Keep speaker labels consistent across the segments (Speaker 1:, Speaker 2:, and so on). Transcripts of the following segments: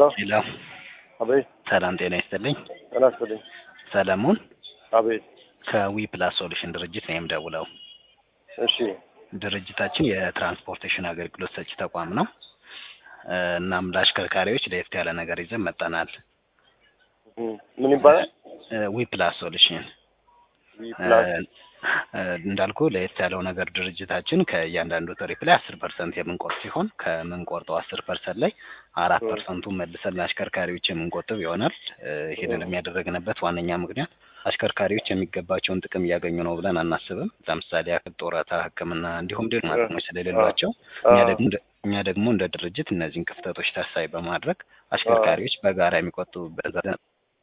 Speaker 1: ሄሎ
Speaker 2: ሄሎ
Speaker 1: አቤት
Speaker 2: ሰላም ጤና ይስጥልኝ።
Speaker 1: ጤና ይስጥልኝ።
Speaker 2: ሰለሞን
Speaker 1: አቤት
Speaker 2: ከዊ ፕላስ ሶሉሽን ድርጅት ነው የምደውለው።
Speaker 1: እሺ
Speaker 2: ድርጅታችን የትራንስፖርቴሽን አገልግሎት ሰጪ ተቋም ነው። እ እናም ለአሽከርካሪዎች ለየት ያለ ነገር ይዘን መጠናል።
Speaker 1: እም፣ ምን ይባላል?
Speaker 2: ዊ ፕላስ ሶሉሽን
Speaker 1: ዊ ፕላስ
Speaker 2: እንዳልኩ ለየት ያለው ነገር ድርጅታችን ከእያንዳንዱ ትሪፕ ላይ አስር ፐርሰንት የምንቆርጥ ሲሆን ከምንቆርጠው አስር ፐርሰንት ላይ አራት
Speaker 1: እ
Speaker 2: ፐርሰንቱን መልሰን ለአሽከርካሪዎች የምንቆጥብ ይሆናል። እ ይህንን የሚያደረግንበት ዋነኛ ምክንያት አሽከርካሪዎች የሚገባቸውን ጥቅም እያገኙ ነው ብለን አናስብም። ለምሳሌ ያክል ጡረታ፣ ሕክምና እንዲሁም ሌሎች
Speaker 1: እ
Speaker 2: ጥቅሞች
Speaker 1: አ
Speaker 2: ስለሌሏቸው
Speaker 1: አ
Speaker 2: እኛ ደግሞ እንደ- እኛ ደግሞ እንደ ድርጅት እነዚህን ክፍተቶች ታሳቢ በማድረግ
Speaker 1: አ
Speaker 2: አሽከርካሪዎች በጋራ የሚቆጥቡበት ዘዴ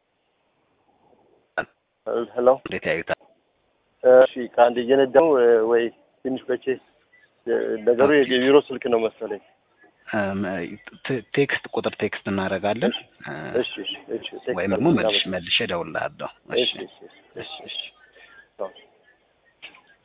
Speaker 1: ሄሎ
Speaker 2: እንዴት ያዩታል?
Speaker 1: እሺ፣ ከአንድ እየነዳሁ እ፣ ወይ ትንሽ በቼ እ፣ ነገሩ
Speaker 2: ኦኬ
Speaker 1: የቢሮ ስልክ ነው መሰለኝ።
Speaker 2: እም፣ ቴ- ቴክስት ቁጥር ቴክስት እናደርጋለን
Speaker 1: እሺ
Speaker 2: እ፣
Speaker 1: እሺ እሺ እሺ ቴክስት
Speaker 2: ወይም ደግሞ
Speaker 1: አድርግልኝ።
Speaker 2: መልሽ
Speaker 1: አመሰግናለሁ።
Speaker 2: መልሼ እደውልልሃለሁ።
Speaker 1: እሺ
Speaker 2: እሺ
Speaker 1: እሺ እሺ
Speaker 2: እሺ እሺ
Speaker 1: ቻው።